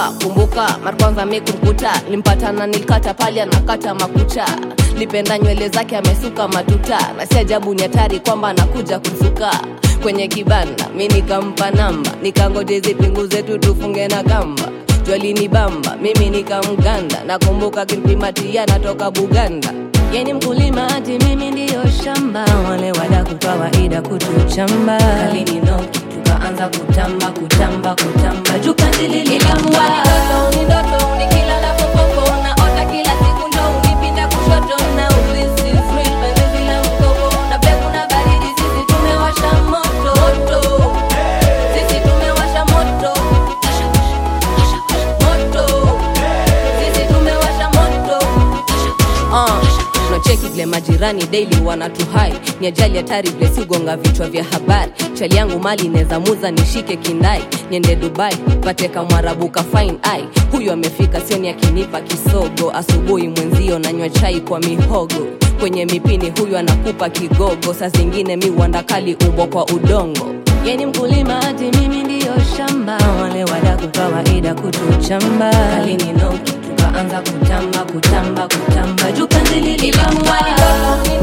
nakumbuka kumbuka mara kwanza mekumkuta limpatana nilikata pale anakata makucha lipenda nywele zake amesuka matuta na si ajabu ni hatari kwamba anakuja kusuka kwenye kibanda mi nikampa namba nikangoje zipingu zetu tufunge na kamba jwalini bamba mimi nikamganda nakumbuka kimpimatia natoka buganda yeni mkulima ati mimi ndiyo shamba wale wadaku kawaida kutuchamba kalininoki tukaanza kutamba kutamba kutamba jukandilililamwa ni ndoto unikilala popopo naota kila siku ndo unipinda kushoto na ulisi thrill penzi la mkopo na peku na baridi sisi tumewasha moto moto sisi tumewasha moto moto sisi tumewasha moto uh, tunacheki vile majirani daily wanatuhai ni ajali hatari vile siugonga vichwa vya habari chali yangu mali inaweza muza nishike kindai niende dubai pate kamwarabu ka fine ai huyu amefika sioni akinipa kisogo asubuhi mwenzio nanywa chai kwa mihogo kwenye mipini huyu anakupa kigogo saa zingine mi uandakali umbo kwa udongo yeni mkulima ati mimi ndiyo shamba wale wadaku kawaida kutuchamba kalininoki tukaanza kutamba kutamba kutamba jukandilililamwa